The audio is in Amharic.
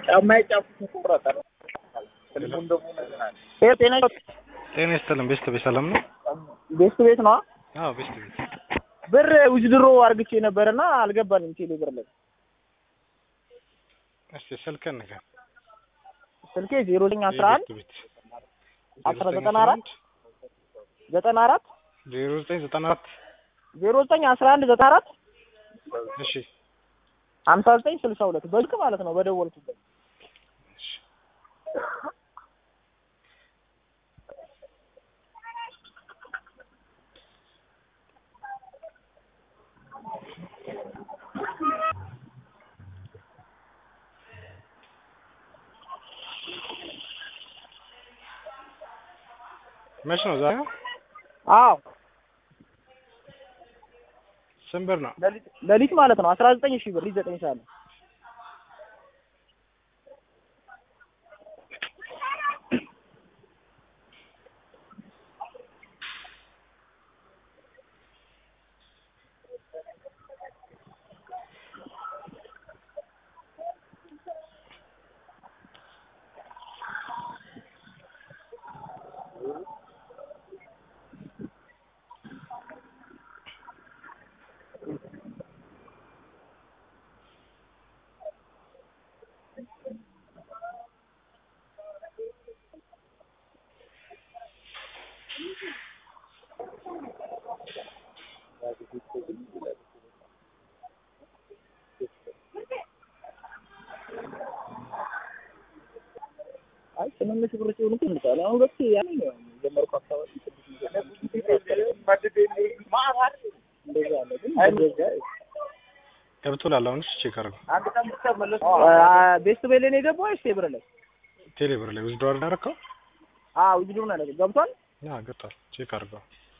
ጫማዬ ጫፉ ተቆረጠ። ስልኩን ደግሞ ነግናል። ይሄ ጤና ጤና ይስጥልን። ቤስት ቤት ሰላም ነው? ቤስት ቤት ነው። አዎ ቤስት ቤት። ብር ውዝድሮ አርግቼ ነበርና አልገባልኝ ቴሌ ብር ላይ እስቲ ስልክህን ንገር። ስልኬ ዜሮ ዘጠኝ አስራ አንድ ቤት አስራ ዘጠና አራት ዘጠና አራት ዜሮ ዘጠኝ ዘጠና አራት ዜሮ ዘጠኝ አስራ አንድ ዘጠና አራት እሺ ሀምሳ ዘጠኝ ስልሳ ሁለት በልክ ማለት ነው በደወልኩበት እሺ። መች ነው ዛሬ? አዎ ስንት ብር ነው? ሌሊት ሌሊት ማለት ነው አስራ ዘጠኝ ሺህ ብር ሊት ዘጠኝ ሰዓት ነው አይ ትንንሽ ብር ሲሆኑ እኮ እንጫወታለን። አሁን በፊት ያኔ ነው የጀመርኩ አካባቢ እንደዛ አለ ግን እንደዛ ገብቶላል። አሁንስ ቼክ አድርገው። አንድ ቀን ብቻ መለስ ቤስት ቤሌ ነው የገባው ወይስ ብር ላይ? ቴሌ ብር ላይ ውዝዶ አደረከው? አዎ ውድድሩን አለ ገብቷል። ያ ገብቷል። ቼክ አድርገው።